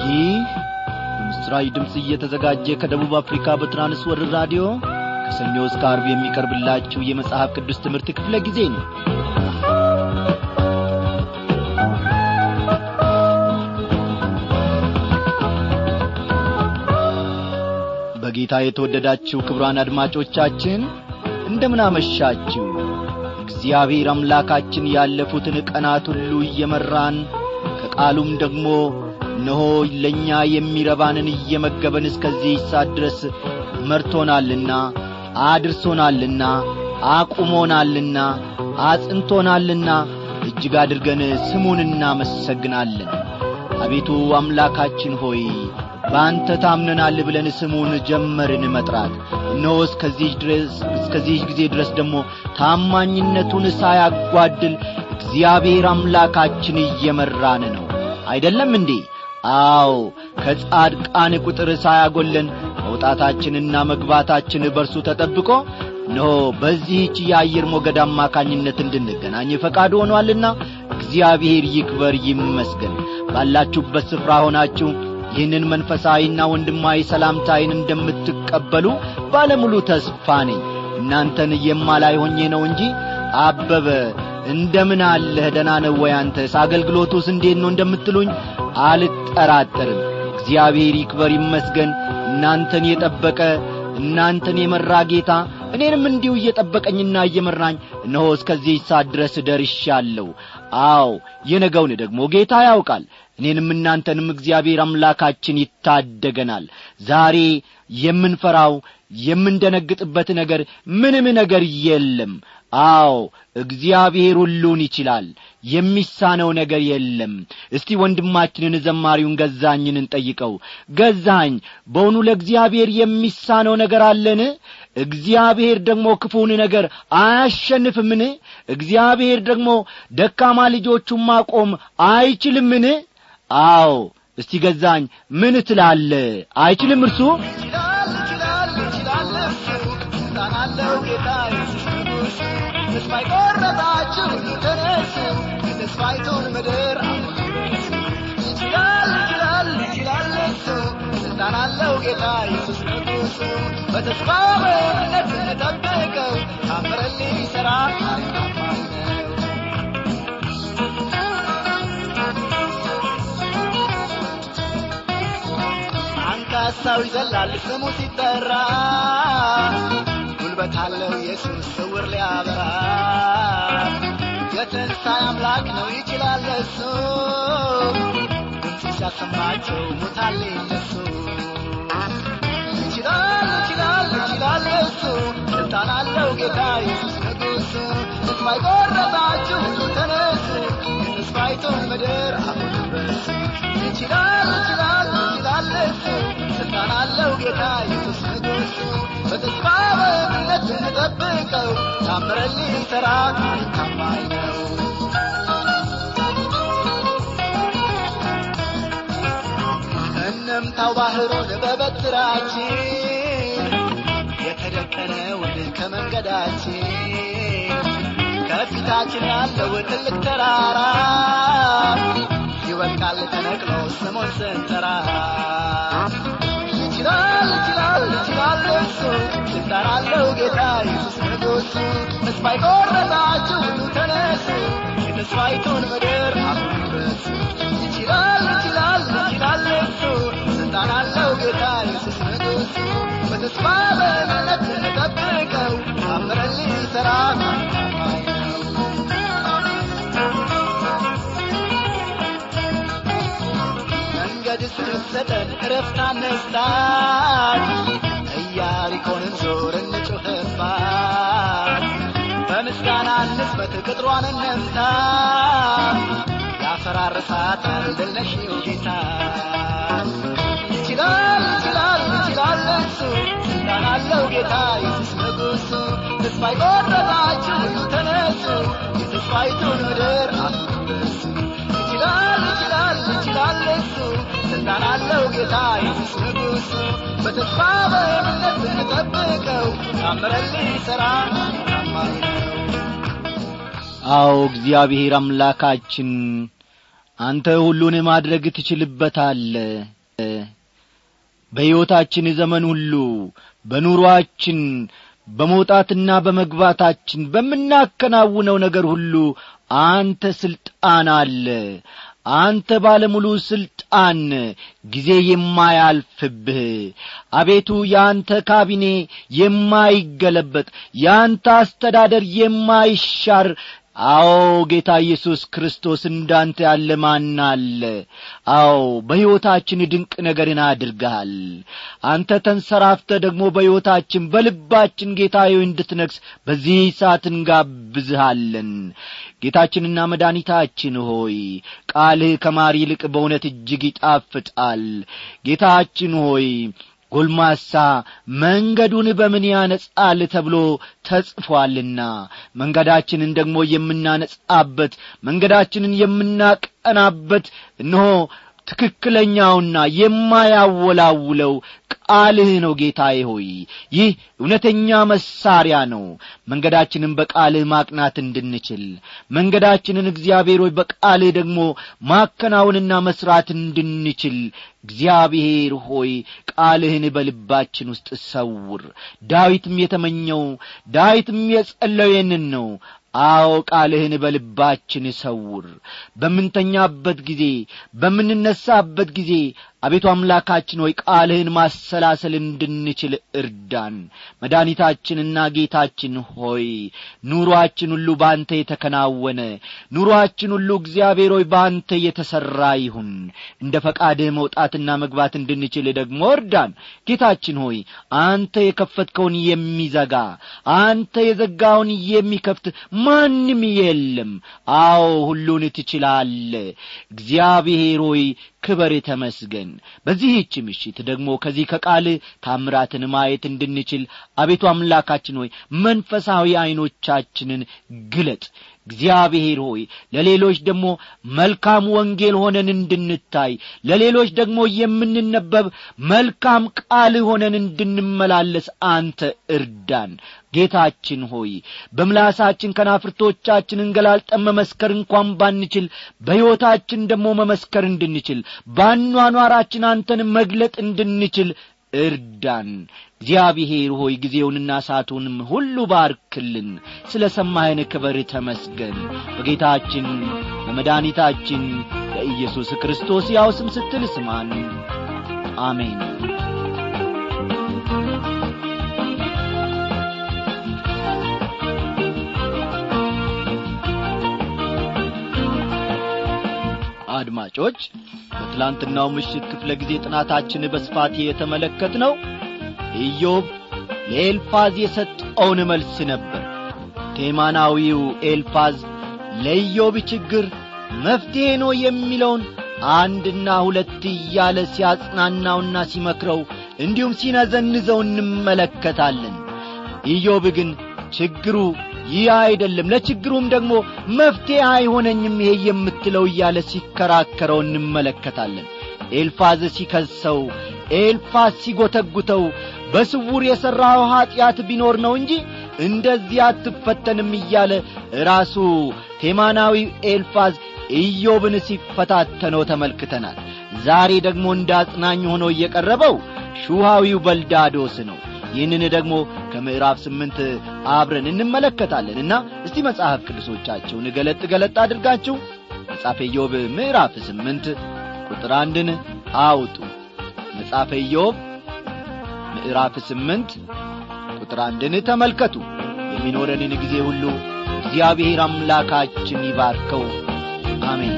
ይህ በምስራች ድምፅ እየተዘጋጀ ከደቡብ አፍሪካ በትራንስወርር ራዲዮ ከሰኞ እስከ አርብ የሚቀርብላችሁ የመጽሐፍ ቅዱስ ትምህርት ክፍለ ጊዜ ነው በጌታ የተወደዳችሁ ክብሯን አድማጮቻችን እንደምናመሻችሁ እግዚአብሔር አምላካችን ያለፉትን ቀናት ሁሉ እየመራን ከቃሉም ደግሞ እነሆ ለእኛ የሚረባንን እየመገበን እስከዚህ ሰዓት ድረስ መርቶናልና አድርሶናልና አቁሞናልና አጽንቶናልና እጅግ አድርገን ስሙን እናመሰግናለን አቤቱ አምላካችን ሆይ በአንተ ታምነናል ብለን ስሙን ጀመርን መጥራት እነሆ እስከዚህ ድረስ እስከዚህ ጊዜ ድረስ ደግሞ ታማኝነቱን ሳያጓድል እግዚአብሔር አምላካችን እየመራን ነው አይደለም እንዴ አዎ ከጻድቃን ቁጥር ሳያጐለን መውጣታችንና መግባታችን በርሱ ተጠብቆ እነሆ በዚህች የአየር ሞገድ አማካኝነት እንድንገናኝ ፈቃድ ሆኗልና እግዚአብሔር ይክበር ይመስገን ባላችሁበት ስፍራ ሆናችሁ ይህንን መንፈሳዊና ወንድማዊ ሰላምታይን እንደምትቀበሉ ባለሙሉ ተስፋ ነኝ እናንተን የማላይ ሆኜ ነው እንጂ አበበ እንደምን አለህ ደና ነው ወይ አንተስ አገልግሎቱስ እንዴት ነው እንደምትሉኝ አልጠራጠርም እግዚአብሔር ይክበር ይመስገን እናንተን የጠበቀ እናንተን የመራ ጌታ እኔንም እንዲሁ እየጠበቀኝና እየመራኝ እነሆ እስከዚህ ሰዓት ድረስ ደርሻለሁ አዎ የነገውን ደግሞ ጌታ ያውቃል እኔንም እናንተንም እግዚአብሔር አምላካችን ይታደገናል ዛሬ የምንፈራው የምንደነግጥበት ነገር ምንም ነገር የለም አዎ እግዚአብሔር ሁሉን ይችላል የሚሳነው ነገር የለም እስቲ ወንድማችንን ዘማሪውን ገዛኝን እንጠይቀው ገዛኝ በውኑ ለእግዚአብሔር የሚሳነው ነገር አለን እግዚአብሔር ደግሞ ክፉን ነገር አያሸንፍምን እግዚአብሔር ደግሞ ደካማ ልጆቹን ማቆም አይችልምን አዎ እስቲ ገዛኝ ምን ትላለ አይችልም እርሱ ይችላል ይችላል ይችላል እሱ ስልጣን አለው ጌታ ኢየሱስ ንጉሥ ተስፋ የቆረጣችሁ ተነሱ የተስፋይቱን ምድር አፍርሱ ይችላል ይችላል ይችላል እሱ ስልጣን አለው ጌታ ኢየሱስ ንጉሥ በተስፋ በእምነት እንጠብቀው ታምረን ሊሠራ ታማኝ ነው አንካሳው ይዘላል ስሙ ሲጠራ ጉልበት አለው ኢየሱስ ስውር ሊያበራ የትንሣኤ አምላክ ነው ይችላል እሱ ድምፁ ሲያሰማቸው ሙታን ሊነሱ ይችላል ይችላል ይችላል እሱ ስልጣን አለው ጌታ ኢየሱስ ንጉሥ ተስፋ የቆረጣችሁ ሁሉ ተነሱ የተስፋይቱን ምድር አሁን ድረስ ይችላል ይችላል ይችላል እሱ ስልጣን አለው ጌታ ኢየሱስ ንጉሥ በተስፋ በእምነት እንጠብቀው ታምረን ሊሠራ ታማኝ ነው እንምታው ባህሩን በበትራችን የተደቀነውን ከመንገዳችን ከፊታችን ያለው ትልቅ ተራራ ይወድቃል ተነቅሎ ስሙን ስንጠራ ይችላል ይችላል ይችላል እሱ ስልጣን አለው ጌታ ኢየሱስ ንጉሥ ተስፋ የቆረጣችሁ ሁሉ ተነሱ የተስፋይቱን ምድር አፍርሱ ይችላል ይችላል ይችላል እሱ ስልጣን አለው ጌታ ኢየሱስ ንጉሥ በተስፋ በእምነት እንጠብቀው ታምረን ሊሠራ ታማኝ ነው መንገድ ስትሰጠን እረፍት አነስታት ኢያሪኮንን ዞር እንጩኽባት በምስጋና እንስበት ቅጥሯን እንምታ ያፈራርሳታል ድል ነሺው ጌታ ይችላል ይችላል ይችላል እሱ ስልጣን አለው ጌታ ኢየሱስ ንጉሥ ተስፋ የቆረጣችሁ ሁሉ ተነሱ የተስፋይቱን ምድር አፍርሱ ይችላል ይችላል ይችላል እሱ ስልጣን አለው ጌታ ኢየሱስ ንጉሥ በተስፋ በእምነት እንጠብቀው ታምረን ሊሠራ ታማኝ ነው አዎ እግዚአብሔር አምላካችን አንተ ሁሉን ማድረግ ትችልበታለ በሕይወታችን ዘመን ሁሉ በኑሮአችን በመውጣትና በመግባታችን በምናከናውነው ነገር ሁሉ አንተ ሥልጣን አለ አንተ ባለሙሉ ሥልጣን ጊዜ የማያልፍብህ አቤቱ የአንተ ካቢኔ የማይገለበጥ የአንተ አስተዳደር የማይሻር አዎ ጌታ ኢየሱስ ክርስቶስ እንዳንተ ያለ ማን አለ አዎ በሕይወታችን ድንቅ ነገርን አድርገሃል አንተ ተንሰራፍተ ደግሞ በሕይወታችን በልባችን ጌታዬ እንድትነግስ በዚህ ሰዓት እንጋብዝሃለን ጌታችንና መድኃኒታችን ሆይ ቃልህ ከማር ይልቅ በእውነት እጅግ ይጣፍጣል ጌታችን ሆይ ጎልማሳ መንገዱን በምን ያነጻል ተብሎ ተጽፏልና መንገዳችንን ደግሞ የምናነጻበት መንገዳችንን የምናቀናበት እነሆ ትክክለኛውና የማያወላውለው ቃልህ ነው ጌታዬ ሆይ ይህ እውነተኛ መሳሪያ ነው መንገዳችንን በቃልህ ማቅናት እንድንችል መንገዳችንን እግዚአብሔር ሆይ በቃልህ ደግሞ ማከናወንና መስራት እንድንችል እግዚአብሔር ሆይ ቃልህን በልባችን ውስጥ ሰውር ዳዊትም የተመኘው ዳዊትም የጸለየንን ነው አዎ ቃልህን በልባችን ሰውር በምንተኛበት ጊዜ በምንነሳበት ጊዜ አቤቱ አምላካችን ሆይ ቃልህን ማሰላሰል እንድንችል እርዳን መድኃኒታችንና ጌታችን ሆይ ኑሮአችን ሁሉ በአንተ የተከናወነ ኑሮአችን ሁሉ እግዚአብሔር ሆይ በአንተ የተሠራ ይሁን እንደ ፈቃድህ መውጣትና መግባት እንድንችል ደግሞ እርዳን ጌታችን ሆይ አንተ የከፈትከውን የሚዘጋ አንተ የዘጋውን የሚከፍት ማንም የለም አዎ ሁሉን ትችላለ እግዚአብሔር ሆይ ክበር ተመስገን በዚህች ምሽት ደግሞ ከዚህ ከቃል ታምራትን ማየት እንድንችል አቤቱ አምላካችን ሆይ መንፈሳዊ ዐይኖቻችንን ግለጥ እግዚአብሔር ሆይ ለሌሎች ደግሞ መልካም ወንጌል ሆነን እንድንታይ ለሌሎች ደግሞ የምንነበብ መልካም ቃል ሆነን እንድንመላለስ አንተ እርዳን ጌታችን ሆይ በምላሳችን ከናፍርቶቻችን እንገላልጠን መመስከር እንኳን ባንችል በሕይወታችን ደግሞ መመስከር እንድንችል ባኗኗራችን አንተን መግለጥ እንድንችል እርዳን እግዚአብሔር ሆይ ጊዜውንና ሰዓቱንም ሁሉ ባርክልን ስለ ሰማኸን ክበር ተመስገን በጌታችን በመድኃኒታችን በኢየሱስ ክርስቶስ ያው ስም ስትል ስማን አሜን አድማጮች በትላንትናው ምሽት ክፍለ ጊዜ ጥናታችን በስፋት የተመለከት ነው ኢዮብ ለኤልፋዝ የሰጠውን መልስ ነበር ቴማናዊው ኤልፋዝ ለኢዮብ ችግር መፍትሔ ነው የሚለውን አንድና ሁለት እያለ ሲያጽናናውና ሲመክረው እንዲሁም ሲነዘንዘው እንመለከታለን ኢዮብ ግን ችግሩ ይህ አይደለም ለችግሩም ደግሞ መፍትሔ አይሆነኝም ይሄ የምትለው እያለ ሲከራከረው እንመለከታለን ኤልፋዝ ሲከሰው ኤልፋዝ ሲጐተጉተው በስውር የሠራው ኀጢአት ቢኖር ነው እንጂ እንደዚህ አትፈተንም እያለ ራሱ ቴማናዊ ኤልፋዝ ኢዮብን ሲፈታተነው ተመልክተናል ዛሬ ደግሞ እንደ አጽናኝ ሆኖ እየቀረበው ሹሃዊው በልዳዶስ ነው ይህንን ደግሞ ከምዕራፍ ስምንት አብረን እንመለከታለንና እስቲ መጽሐፍ ቅዱሶቻችሁን ገለጥ ገለጥ አድርጋችሁ መጽሐፈ ኢዮብ ምዕራፍ ስምንት ቁጥር አንድን አውጡ መጽሐፈ ኢዮብ ምዕራፍ ስምንት ቁጥር አንድን ተመልከቱ የሚኖረንን ጊዜ ሁሉ እግዚአብሔር አምላካችን ይባርከው አሜን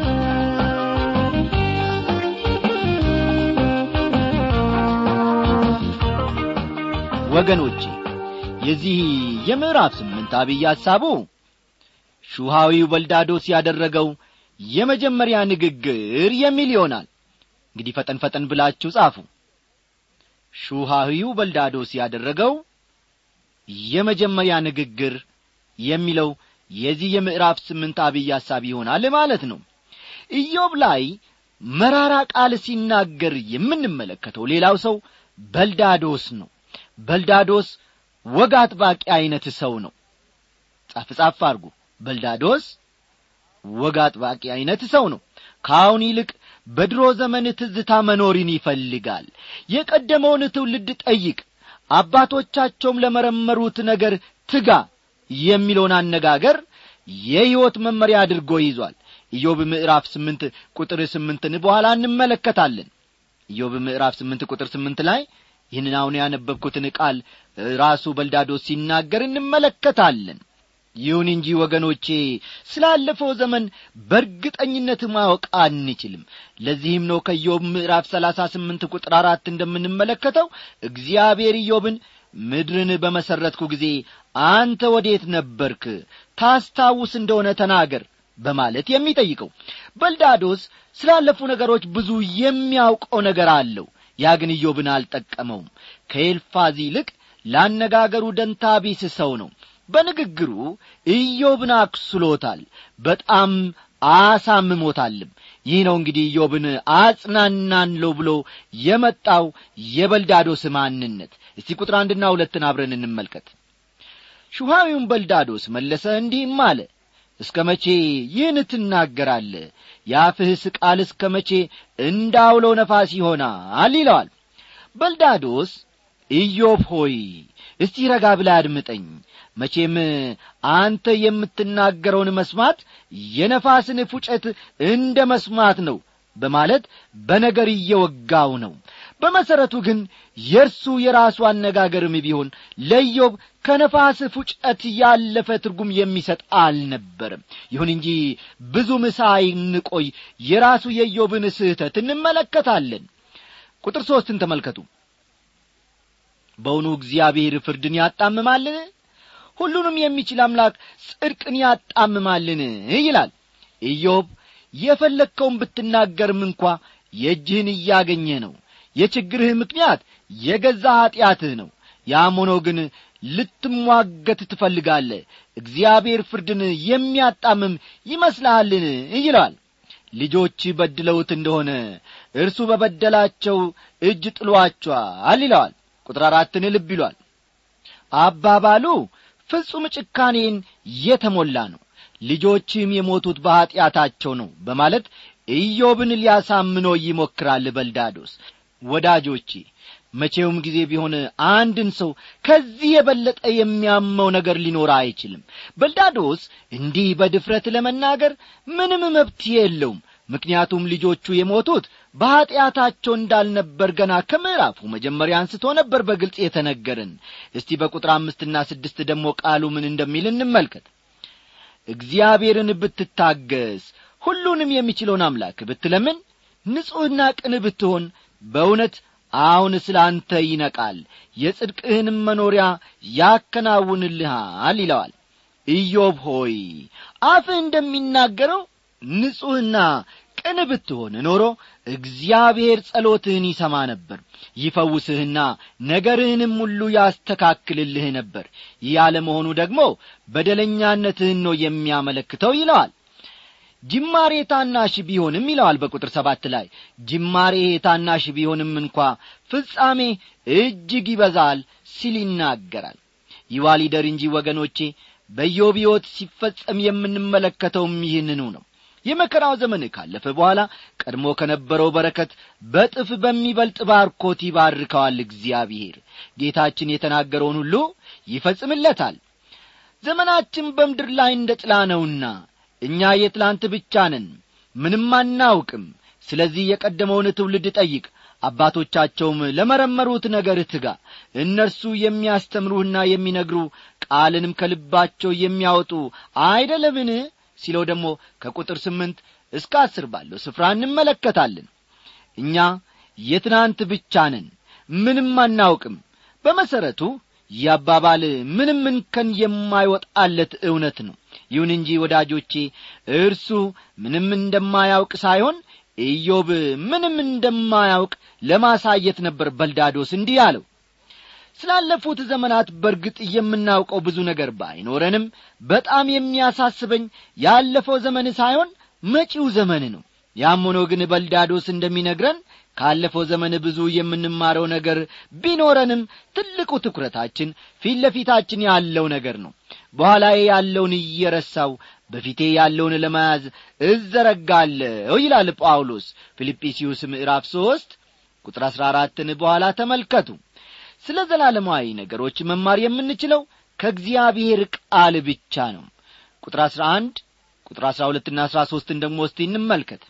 ወገኖቼ የዚህ የምዕራፍ ስምንት አብይ ሐሳቡ ሹሃዊው በልዳዶስ ያደረገው የመጀመሪያ ንግግር የሚል ይሆናል እንግዲህ ፈጠን ፈጠን ብላችሁ ጻፉ ሹሃዊው በልዳዶስ ያደረገው የመጀመሪያ ንግግር የሚለው የዚህ የምዕራፍ ስምንት አብይ ሐሳብ ይሆናል ማለት ነው ኢዮብ ላይ መራራ ቃል ሲናገር የምንመለከተው ሌላው ሰው በልዳዶስ ነው በልዳዶስ ወግ አጥባቂ ዐይነት ሰው ነው ጻፍ ጻፍ አርጉ በልዳዶስ ወግ አጥባቂ ዐይነት ሰው ነው ከአሁን ይልቅ በድሮ ዘመን ትዝታ መኖርን ይፈልጋል የቀደመውን ትውልድ ጠይቅ አባቶቻቸውም ለመረመሩት ነገር ትጋ የሚለውን አነጋገር የሕይወት መመሪያ አድርጎ ይዟል ኢዮብ ምዕራፍ ስምንት ቁጥር ስምንትን በኋላ እንመለከታለን ኢዮብ ምዕራፍ ስምንት ቁጥር ስምንት ላይ ይህንን አሁን ያነበብኩትን ቃል ራሱ በልዳዶስ ሲናገር እንመለከታለን ይሁን እንጂ ወገኖቼ ስላለፈው ዘመን በእርግጠኝነት ማወቅ አንችልም ለዚህም ነው ከኢዮብ ምዕራፍ ሰላሳ ስምንት ቁጥር አራት እንደምንመለከተው እግዚአብሔር ኢዮብን ምድርን በመሠረትኩ ጊዜ አንተ ወዴት ነበርክ ታስታውስ እንደሆነ ተናገር በማለት የሚጠይቀው በልዳዶስ ስላለፉ ነገሮች ብዙ የሚያውቀው ነገር አለው ያ ግን ኢዮብን አልጠቀመውም ከኤልፋዝ ይልቅ ላነጋገሩ ደንታቢስ ሰው ነው በንግግሩ ኢዮብን አክስሎታል በጣም አሳምሞታልም ይህ ነው እንግዲህ ኢዮብን አጽናናንለው ብሎ የመጣው የበልዳዶስ ማንነት እስቲ ቁጥር አንድና ሁለትን አብረን እንመልከት ሹሃዊውን በልዳዶስ መለሰ እንዲህም አለ እስከ መቼ ይህን ትናገራለ የአፍህስ ቃል እስከ መቼ እንዳውለው ነፋስ ይሆናል ይለዋል በልዳዶስ ኢዮብ ሆይ እስቲ ረጋ ብላ አድምጠኝ መቼም አንተ የምትናገረውን መስማት የነፋስን ፉጨት እንደ መስማት ነው በማለት በነገር እየወጋው ነው በመሠረቱ ግን የእርሱ የራሱ አነጋገርም ቢሆን ለኢዮብ ከነፋስ ፉጨት ያለፈ ትርጉም የሚሰጥ አልነበርም ይሁን እንጂ ብዙም ሳይንቆይ የራሱ የኢዮብን ስህተት እንመለከታለን ቁጥር ሦስትን ተመልከቱ በውኑ እግዚአብሔር ፍርድን ያጣምማልን ሁሉንም የሚችል አምላክ ጽድቅን ያጣምማልን ይላል ኢዮብ የፈለግከውን ብትናገርም እንኳ የእጅህን እያገኘ ነው የችግርህ ምክንያት የገዛ ኀጢአትህ ነው ያም ሆኖ ግን ልትሟገት ትፈልጋለህ እግዚአብሔር ፍርድን የሚያጣምም ይመስልሃልን ይለዋል ልጆች በድለውት እንደሆነ እርሱ በበደላቸው እጅ ጥሏቸዋል ይለዋል ቁጥር አራትን ልብ ይሏል አባባሉ ፍጹም ጭካኔን የተሞላ ነው ልጆችም የሞቱት በኀጢአታቸው ነው በማለት ኢዮብን ሊያሳምነው ይሞክራል በልዳዶስ ወዳጆቼ መቼውም ጊዜ ቢሆን አንድን ሰው ከዚህ የበለጠ የሚያመው ነገር ሊኖር አይችልም በልዳዶስ እንዲህ በድፍረት ለመናገር ምንም መብት የለውም ምክንያቱም ልጆቹ የሞቱት በኀጢአታቸው እንዳልነበር ገና ከምዕራፉ መጀመሪያ አንስቶ ነበር በግልጽ የተነገርን እስቲ በቁጥር አምስትና ስድስት ደግሞ ቃሉ ምን እንደሚል እንመልከት እግዚአብሔርን ብትታገስ ሁሉንም የሚችለውን አምላክ ብትለምን ንጹሕና ቅን ብትሆን በእውነት አሁን ስለ አንተ ይነቃል የጽድቅህንም መኖሪያ ያከናውንልሃል ይለዋል ኢዮብ ሆይ አፍህ እንደሚናገረው ንጹሕና ቅን ብትሆን ኖሮ እግዚአብሔር ጸሎትህን ይሰማ ነበር ይፈውስህና ነገርህንም ሁሉ ያስተካክልልህ ነበር ይህ ያለመሆኑ ደግሞ በደለኛነትህን ነው የሚያመለክተው ይለዋል ጅማሬ ታናሽ ቢሆንም ይለዋል በቁጥር ሰባት ላይ ጅማሬ ታናሽ ቢሆንም እንኳ ፍጻሜ እጅግ ይበዛል ሲል ይናገራል ይዋሊደር እንጂ ወገኖቼ በኢዮብ ሕይወት ሲፈጸም የምንመለከተውም ይህንኑ ነው የመከራው ዘመን ካለፈ በኋላ ቀድሞ ከነበረው በረከት በጥፍ በሚበልጥ ባርኮት ይባርከዋል እግዚአብሔር ጌታችን የተናገረውን ሁሉ ይፈጽምለታል ዘመናችን በምድር ላይ እንደ ጥላ ነውና እኛ የትላንት ብቻ ነን ምንም አናውቅም ስለዚህ የቀደመውን ትውልድ ጠይቅ አባቶቻቸውም ለመረመሩት ነገር ትጋ እነርሱ የሚያስተምሩህና የሚነግሩ ቃልንም ከልባቸው የሚያወጡ አይደለምን ሲለው ደግሞ ከቁጥር ስምንት እስከ አስር ባለው ስፍራ እንመለከታለን እኛ የትናንት ብቻ ነን ምንም አናውቅም በመሠረቱ ይህ አባባል ምንም እንከን የማይወጣለት እውነት ነው ይሁን እንጂ ወዳጆቼ እርሱ ምንም እንደማያውቅ ሳይሆን ኢዮብ ምንም እንደማያውቅ ለማሳየት ነበር በልዳዶስ እንዲህ አለው ስላለፉት ዘመናት በርግጥ የምናውቀው ብዙ ነገር ባይኖረንም በጣም የሚያሳስበኝ ያለፈው ዘመን ሳይሆን መጪው ዘመን ነው ያም ሆኖ ግን በልዳዶስ እንደሚነግረን ካለፈው ዘመን ብዙ የምንማረው ነገር ቢኖረንም ትልቁ ትኩረታችን ፊት ለፊታችን ያለው ነገር ነው በኋላዬ ያለውን እየረሳው በፊቴ ያለውን ለመያዝ እዘረጋለሁ ይላል ጳውሎስ ፊልጵስዩስ ምዕራፍ ሦስት ቁጥር አሥራ አራትን በኋላ ተመልከቱ ስለ ዘላለማዊ ነገሮች መማር የምንችለው ከእግዚአብሔር ቃል ብቻ ነው ቁጥር አሥራ አንድ ቁጥር አሥራ ሁለትና አሥራ ሦስትን ደግሞ እስቲ እንመልከት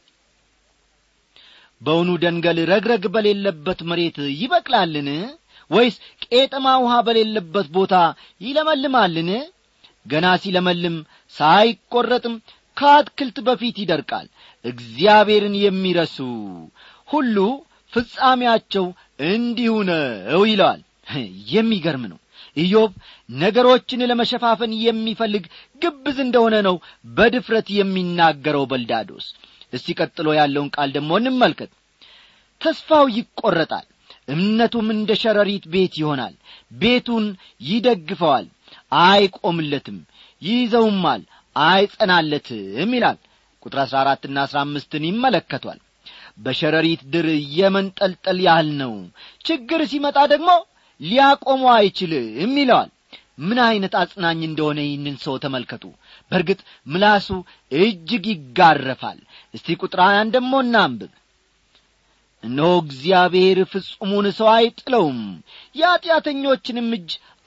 በውኑ ደንገል ረግረግ በሌለበት መሬት ይበቅላልን ወይስ ቄጠማ ውሃ በሌለበት ቦታ ይለመልማልን ገና ሲለመልም ሳይቈረጥም ከአትክልት በፊት ይደርቃል እግዚአብሔርን የሚረሱ ሁሉ ፍጻሜያቸው እንዲሁ ነው ይለዋል የሚገርም ነው ኢዮብ ነገሮችን ለመሸፋፈን የሚፈልግ ግብዝ እንደሆነ ነው በድፍረት የሚናገረው በልዳዶስ እስቲ ቀጥሎ ያለውን ቃል ደግሞ እንመልከት ተስፋው ይቈረጣል እምነቱም እንደ ሸረሪት ቤት ይሆናል ቤቱን ይደግፈዋል አይቆምለትም ይይዘውማል አይጸናለትም ይላል ቁጥር አሥራ አራትና አሥራ አምስትን ይመለከቷል በሸረሪት ድር የመንጠልጠል ያህል ነው ችግር ሲመጣ ደግሞ ሊያቆመው አይችልም ይለዋል ምን ዐይነት አጽናኝ እንደሆነ ይህንን ሰው ተመልከቱ በእርግጥ ምላሱ እጅግ ይጋረፋል እስቲ ቁጥር ሀያን ደሞ እናንብብ እነሆ እግዚአብሔር ፍጹሙን ሰው አይጥለውም የኀጢአተኞችንም እጅ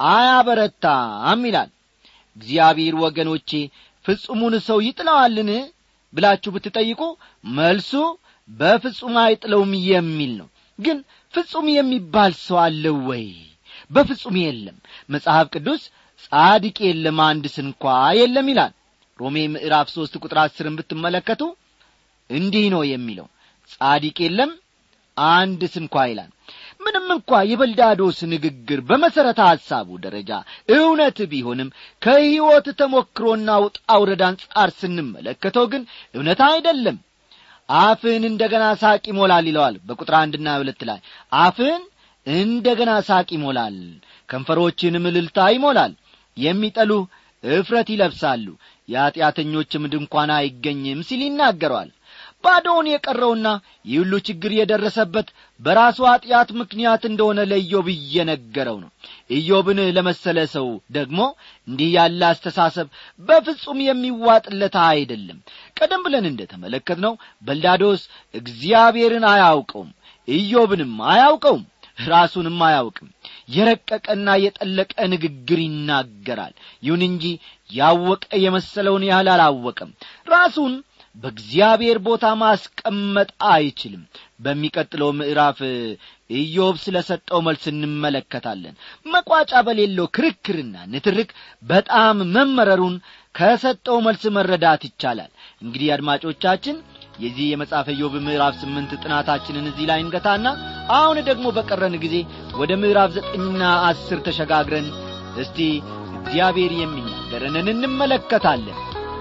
አያበረታም ይላል እግዚአብሔር ወገኖቼ ፍጹሙን ሰው ይጥለዋልን ብላችሁ ብትጠይቁ መልሱ በፍጹም አይጥለውም የሚል ነው ግን ፍጹም የሚባል ሰው አለ ወይ በፍጹም የለም መጽሐፍ ቅዱስ ጻድቅ የለም አንድ ስንኳ የለም ይላል ሮሜ ምዕራፍ ሦስት ቁጥር አስርን ብትመለከቱ እንዲህ ነው የሚለው ጻድቅ የለም አንድ ስንኳ ይላል ምንም እንኳ የበልዳዶስ ንግግር በመሠረተ ሐሳቡ ደረጃ እውነት ቢሆንም ከሕይወት ተሞክሮና ውጣ ውረድ አንጻር ስንመለከተው ግን እውነት አይደለም አፍህን እንደ ገና ሳቅ ይሞላል ይለዋል በቁጥር አንድና ሁለት ላይ አፍህን እንደ ገና ሳቅ ይሞላል ከንፈሮችንም እልልታ ይሞላል የሚጠሉህ እፍረት ይለብሳሉ የኀጢአተኞችም ድንኳን አይገኝም ሲል ይናገረዋል ባዶውን የቀረውና ይህ ሁሉ ችግር የደረሰበት በራሱ ኀጢአት ምክንያት እንደሆነ ለኢዮብ እየነገረው ነው ኢዮብን ለመሰለ ሰው ደግሞ እንዲህ ያለ አስተሳሰብ በፍጹም የሚዋጥለት አይደለም ቀደም ብለን እንደ ተመለከትነው በልዳዶስ እግዚአብሔርን አያውቀውም ኢዮብንም አያውቀውም ራሱንም አያውቅም የረቀቀና የጠለቀ ንግግር ይናገራል ይሁን እንጂ ያወቀ የመሰለውን ያህል አላወቀም ራሱን በእግዚአብሔር ቦታ ማስቀመጥ አይችልም በሚቀጥለው ምዕራፍ ኢዮብ ስለ ሰጠው መልስ እንመለከታለን መቋጫ በሌለው ክርክርና ንትርክ በጣም መመረሩን ከሰጠው መልስ መረዳት ይቻላል እንግዲህ አድማጮቻችን የዚህ የመጽሐፈ ኢዮብ ምዕራፍ ስምንት ጥናታችንን እዚህ ላይ እንገታና አሁን ደግሞ በቀረን ጊዜ ወደ ምዕራፍ ዘጠኝና አስር ተሸጋግረን እስቲ እግዚአብሔር የሚናገረንን እንመለከታለን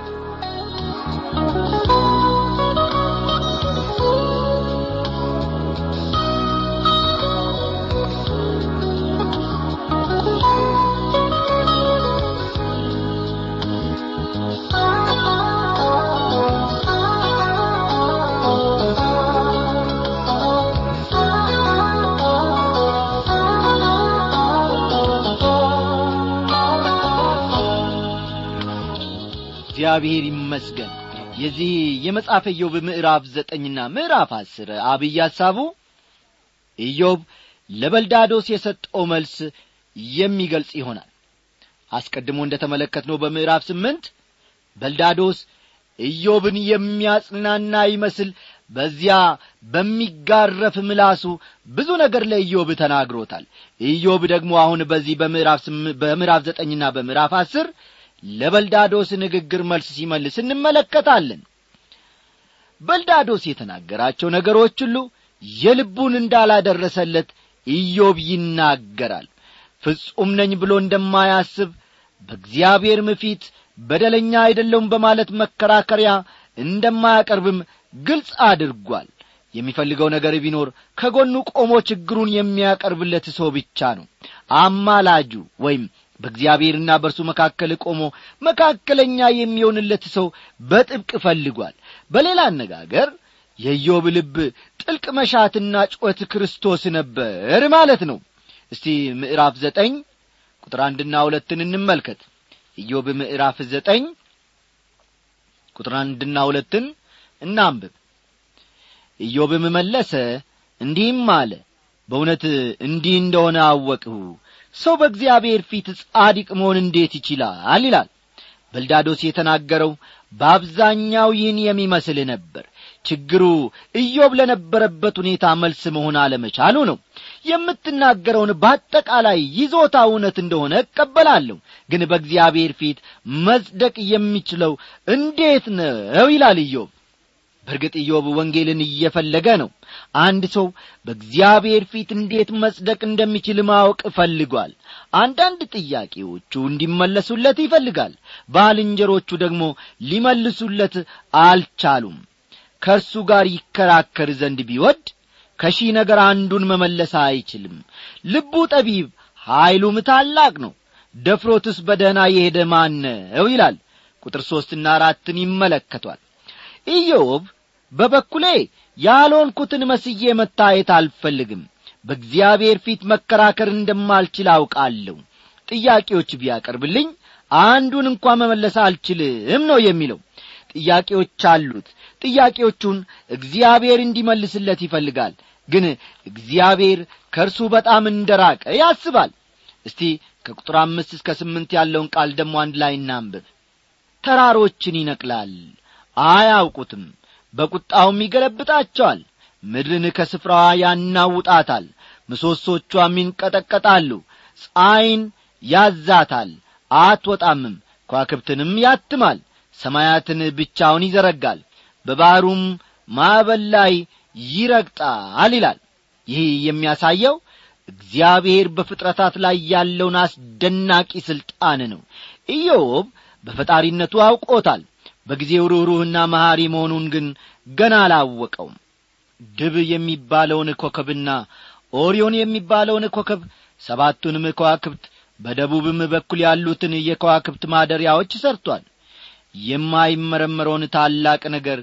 እግዚአብሔር ይመስገን የዚህ የመጽሐፈ ኢዮብ ምዕራፍ ዘጠኝና ምዕራፍ አስር አብይ ሐሳቡ ኢዮብ ለበልዳዶስ የሰጠው መልስ የሚገልጽ ይሆናል አስቀድሞ እንደ ተመለከትነው በምዕራፍ ስምንት በልዳዶስ ኢዮብን የሚያጽናና ይመስል በዚያ በሚጋረፍ ምላሱ ብዙ ነገር ለኢዮብ ተናግሮታል ኢዮብ ደግሞ አሁን በዚህ በምዕራፍ ዘጠኝና በምዕራፍ አስር ለበልዳዶስ ንግግር መልስ ሲመልስ እንመለከታለን በልዳዶስ የተናገራቸው ነገሮች ሁሉ የልቡን እንዳላደረሰለት ኢዮብ ይናገራል ፍጹም ነኝ ብሎ እንደማያስብ በእግዚአብሔርም ፊት በደለኛ አይደለውም በማለት መከራከሪያ እንደማያቀርብም ግልጽ አድርጓል የሚፈልገው ነገር ቢኖር ከጎኑ ቆሞ ችግሩን የሚያቀርብለት ሰው ብቻ ነው አማላጁ ወይም በእግዚአብሔርና በእርሱ መካከል ቆሞ መካከለኛ የሚሆንለት ሰው በጥብቅ ፈልጓል በሌላ አነጋገር የኢዮብ ልብ ጥልቅ መሻትና ጩኸት ክርስቶስ ነበር ማለት ነው እስቲ ምዕራፍ ዘጠኝ ቁጥር አንድና ሁለትን እንመልከት ኢዮብ ምዕራፍ ዘጠኝ ቁጥር አንድና ሁለትን እናንብብ ኢዮብም መለሰ እንዲህም አለ በእውነት እንዲህ እንደሆነ አወቅሁ ሰው በእግዚአብሔር ፊት ጻዲቅ መሆን እንዴት ይችላል ይላል በልዳዶስ የተናገረው በአብዛኛው ይህን የሚመስል ነበር ችግሩ ኢዮብ ለነበረበት ሁኔታ መልስ መሆን አለመቻሉ ነው የምትናገረውን በአጠቃላይ ይዞታ እውነት እንደሆነ እቀበላለሁ ግን በእግዚአብሔር ፊት መጽደቅ የሚችለው እንዴት ነው ይላል ኢዮብ በእርግጥ ኢዮብ ወንጌልን እየፈለገ ነው አንድ ሰው በእግዚአብሔር ፊት እንዴት መጽደቅ እንደሚችል ማወቅ ፈልጓል አንዳንድ ጥያቄዎቹ እንዲመለሱለት ይፈልጋል ባልንጀሮቹ ደግሞ ሊመልሱለት አልቻሉም ከእርሱ ጋር ይከራከር ዘንድ ቢወድ ከሺህ ነገር አንዱን መመለስ አይችልም ልቡ ጠቢብ ኀይሉም ታላቅ ነው ደፍሮትስ በደህና የሄደ ማን ነው ይላል ቁጥር ሦስትና አራትን ይመለከቷል ኢዮብ በበኩሌ ያልሆንኩትን መስዬ መታየት አልፈልግም በእግዚአብሔር ፊት መከራከር እንደማልችል አውቃለሁ ጥያቄዎች ቢያቀርብልኝ አንዱን እንኳ መመለስ አልችልም ነው የሚለው ጥያቄዎች አሉት ጥያቄዎቹን እግዚአብሔር እንዲመልስለት ይፈልጋል ግን እግዚአብሔር ከእርሱ በጣም እንደራቀ ያስባል እስቲ ከቁጥር አምስት እስከ ስምንት ያለውን ቃል ደግሞ አንድ ላይ እናንብብ ተራሮችን ይነቅላል አያውቁትም በቁጣውም ይገለብጣቸዋል ምድርን ከስፍራዋ ያናውጣታል ምሰሶቿም ይንቀጠቀጣሉ ፀሐይን ያዛታል አትወጣምም ከዋክብትንም ያትማል ሰማያትን ብቻውን ይዘረጋል በባሕሩም ማዕበል ላይ ይረግጣል ይላል ይህ የሚያሳየው እግዚአብሔር በፍጥረታት ላይ ያለውን አስደናቂ ሥልጣን ነው ኢዮብ በፈጣሪነቱ አውቆታል በጊዜው ሩኅሩህና መሐሪ መሆኑን ግን ገና አላወቀውም ድብ የሚባለውን ኮከብና ኦሪዮን የሚባለውን ኮከብ ሰባቱንም ከዋክብት በደቡብም በኩል ያሉትን የከዋክብት ማደሪያዎች ሰርቷል የማይመረመረውን ታላቅ ነገር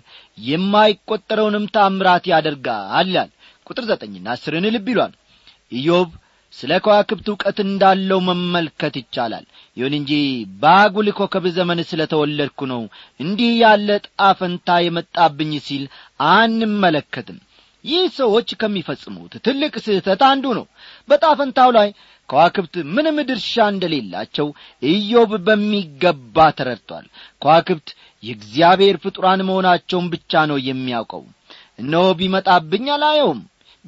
የማይቈጠረውንም ታምራት ያደርጋል ይላል ቁጥር ዘጠኝና አስርን ልብ ይሏል ኢዮብ ስለ ከዋክብት ዕውቀት እንዳለው መመልከት ይቻላል ይሁን እንጂ በአጉል ኮከብ ዘመን ስለ ተወለድኩ ነው እንዲህ ያለ ጣፈንታ የመጣብኝ ሲል አንመለከትም ይህ ሰዎች ከሚፈጽሙት ትልቅ ስህተት አንዱ ነው በጣፈንታው ላይ ከዋክብት ምንም ድርሻ እንደሌላቸው ኢዮብ በሚገባ ተረድቷል ከዋክብት የእግዚአብሔር ፍጡራን መሆናቸውን ብቻ ነው የሚያውቀው እነሆ ቢመጣብኝ አላየውም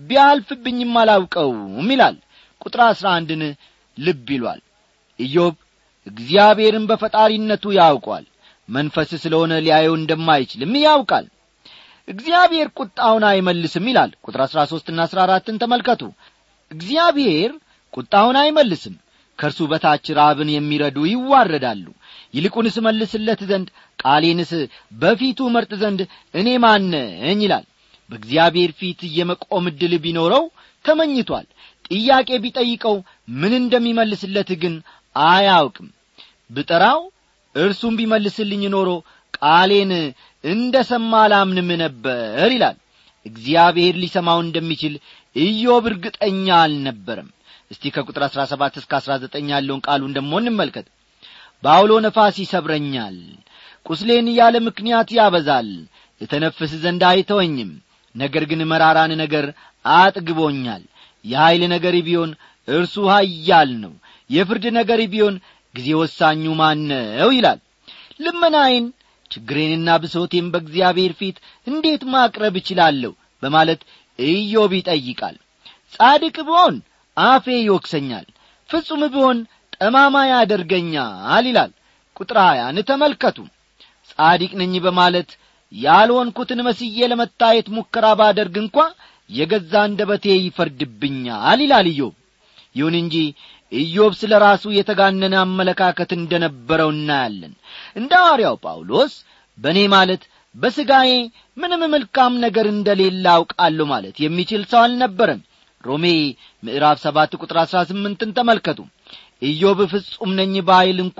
ቢያልፍብኝም አላውቀውም ይላል ቁጥር አሥራ አንድን ልብ ይሏል ኢዮብ እግዚአብሔርን በፈጣሪነቱ ያውቋል መንፈስ ስለሆነ ሊያየው እንደማይችልም ያውቃል እግዚአብሔር ቁጣውን አይመልስም ይላል ቁጥር አሥራ ሦስትና አሥራ አራትን ተመልከቱ እግዚአብሔር ቁጣውን አይመልስም ከእርሱ በታች ራብን የሚረዱ ይዋረዳሉ ይልቁንስ መልስለት ዘንድ ቃሌንስ በፊቱ መርጥ ዘንድ እኔ ማነኝ ይላል በእግዚአብሔር ፊት የመቆም ዕድል ቢኖረው ተመኝቷል ጥያቄ ቢጠይቀው ምን እንደሚመልስለት ግን አያውቅም ብጠራው እርሱም ቢመልስልኝ ኖሮ ቃሌን እንደ ሰማ አላምንም ነበር ይላል እግዚአብሔር ሊሰማው እንደሚችል ኢዮብ እርግጠኛ አልነበረም እስቲ ከቁጥር አሥራ ሰባት እስከ አሥራ ዘጠኝ ያለውን ቃሉን ደሞ እንመልከት በአውሎ ነፋስ ይሰብረኛል ቁስሌን ያለ ምክንያት ያበዛል እተነፍስ ዘንድ አይተወኝም ነገር ግን መራራን ነገር አጥግቦኛል የኀይል ነገር ቢሆን እርሱ ኀያል ነው የፍርድ ነገር ቢሆን ጊዜ ወሳኙ ማነው ይላል ልመናዬን ችግሬንና ብሶቴን በእግዚአብሔር ፊት እንዴት ማቅረብ እችላለሁ በማለት ኢዮብ ይጠይቃል ጻድቅ ብሆን አፌ ይወቅሰኛል ፍጹም ብሆን ጠማማ ያደርገኛል ይላል ቁጥር ሀያን ተመልከቱ ጻዲቅ ነኝ በማለት ያልሆንኩትን መስዬ ለመታየት ሙከራ ባደርግ እንኳ የገዛ አንደበቴ ይፈርድብኛል ይላል ኢዮብ ይሁን እንጂ ኢዮብ ስለ ራሱ የተጋነነ አመለካከት እንደ ነበረው እናያለን እንደ ሐዋርያው ጳውሎስ በእኔ ማለት በሥጋዬ ምንም መልካም ነገር እንደሌለ አውቃለሁ ማለት የሚችል ሰው አልነበረም ሮሜ ምዕራፍ ሰባት ቁጥር አሥራ ስምንትን ተመልከቱ ኢዮብ ፍጹም ነኝ ባይል እንኳ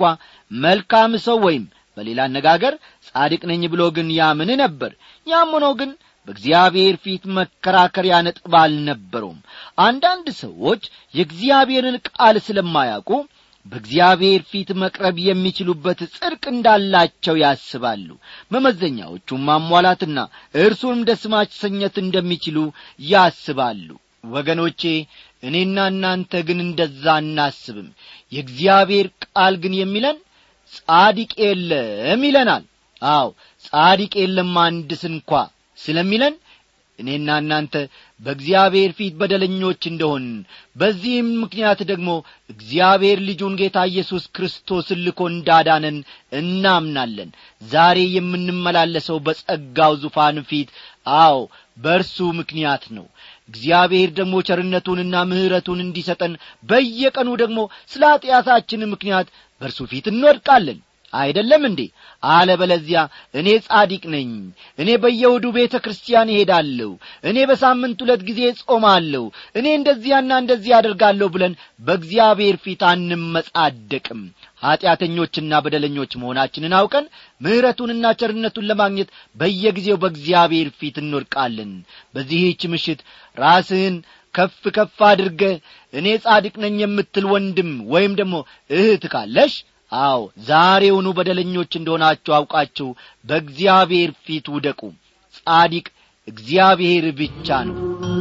መልካም ሰው ወይም በሌላ አነጋገር ጻድቅ ነኝ ብሎ ግን ያምን ነበር ያም ሆኖ ግን በእግዚአብሔር ፊት መከራከሪያ ነጥብ አልነበረውም አንዳንድ ሰዎች የእግዚአብሔርን ቃል ስለማያውቁ በእግዚአብሔር ፊት መቅረብ የሚችሉበት ጽድቅ እንዳላቸው ያስባሉ መመዘኛዎቹም ማሟላትና እርሱንም ደስ ማሰኘት እንደሚችሉ ያስባሉ ወገኖቼ እኔና እናንተ ግን እንደዛ አናስብም የእግዚአብሔር ቃል ግን የሚለን ጻድቅ የለም ይለናል አው ጻድቅ የለም አንድ ስንኳ ስለሚለን እኔና እናንተ በእግዚአብሔር ፊት በደለኞች እንደሆን በዚህም ምክንያት ደግሞ እግዚአብሔር ልጁን ጌታ ኢየሱስ ክርስቶስን ልኮ እንዳዳነን እናምናለን ዛሬ የምንመላለሰው በጸጋው ዙፋን ፊት አዎ በእርሱ ምክንያት ነው እግዚአብሔር ደግሞ ቸርነቱንና ምሕረቱን እንዲሰጠን በየቀኑ ደግሞ ስለ ኀጢአታችን ምክንያት በእርሱ ፊት እንወድቃለን አይደለም እንዴ አለበለዚያ እኔ ጻዲቅ ነኝ እኔ በየውዱ ቤተ ክርስቲያን እሄዳለሁ እኔ በሳምንት ሁለት ጊዜ ጾማለሁ እኔ እንደዚያና እንደዚህ አደርጋለሁ ብለን በእግዚአብሔር ፊት አንመጻደቅም ኀጢአተኞችና በደለኞች መሆናችንን አውቀን ምሕረቱንና ቸርነቱን ለማግኘት በየጊዜው በእግዚአብሔር ፊት እንወድቃለን በዚህች ምሽት ራስህን ከፍ ከፍ አድርገ እኔ ጻድቅ ነኝ የምትል ወንድም ወይም ደግሞ እህት ካለሽ አዎ ዛሬውኑ በደለኞች እንደሆናችሁ አውቃችሁ በእግዚአብሔር ፊት ውደቁ ጻዲቅ እግዚአብሔር ብቻ ነው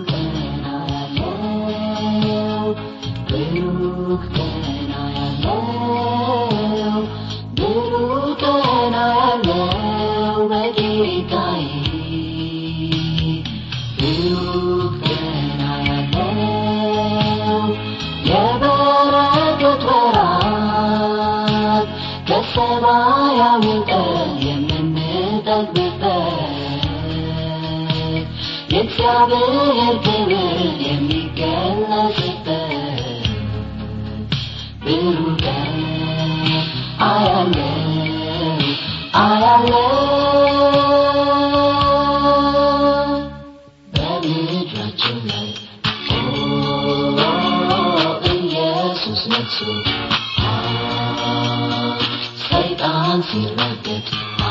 ሰማያዊ ቀን የምንጠግብበት የእግዚአብሔር ክብር የሚገለጽበት ብሩህ ቀን አያለው አያለው በምድራችን ላይ ኦ ኢየሱስ ነግሶ ሰይጣን ሲረገጥ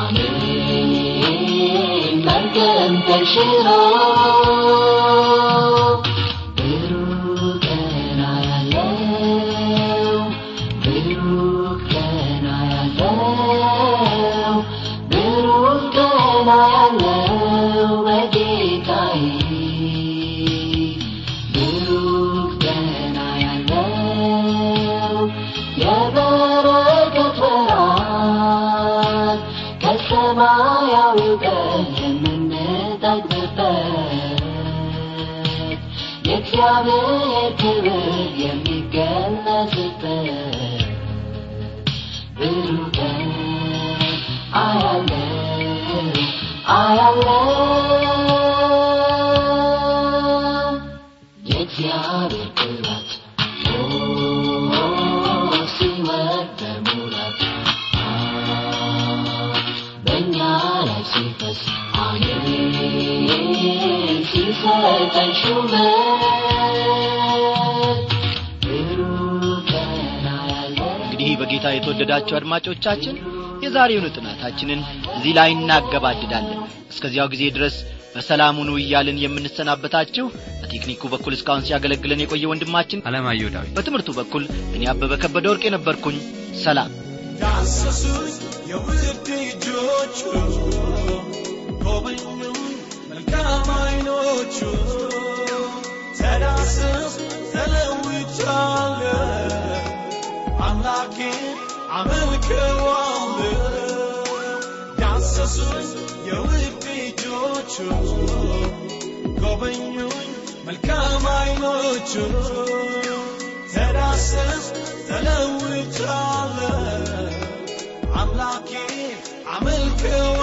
አሜን መርገም ተሽሮ ብሩህ ቀን አያለው ብሩህ ቀን አያለው ብሩህ ቀን አያለው በጌታዬ ብሩህ ቀን አያለው የበረከት ወራት ከሰማያዊው ቀን የምንጠግብበት የእግዚአብሔር ክብር የሚገለጽበት ብሩህ ቀን አያለው አያለው የእግዚአብሔር ቅባት ሲወርድ በሙላት በእኛ ላይ ሲፈስ አሜን ሲሰጠን ሹመት ብሩህ ቀን አያለን እንግዲህ በጌታ የተወደዳችሁ አድማጮቻችን የዛሬውን ጥናታችንን እዚህ ላይ እናገባድዳለን እስከዚያው ጊዜ ድረስ በሰላም ሁኑ እያልን የምንሰናበታችሁ በቴክኒኩ በኩል እስካሁን ሲያገለግለን የቆየ ወንድማችን አለማየሁ ዳዊት በትምህርቱ በኩል እኔ አበበ ከበደ ወርቅ የነበርኩኝ ሰላም ዳሰሱኝ የውድ እጆቹ ጎበኙኝ መልካም አይኖቹ ተዳስስ ተለውጫለሁ አምላኬን አመልከዋለሁ ዳሰሱኝ የውድ እጆቹ ጎበኙኝ መልካም አይኖቹ ተዳሰስ ተለውጫለሁ አምላኬ አመልከዋ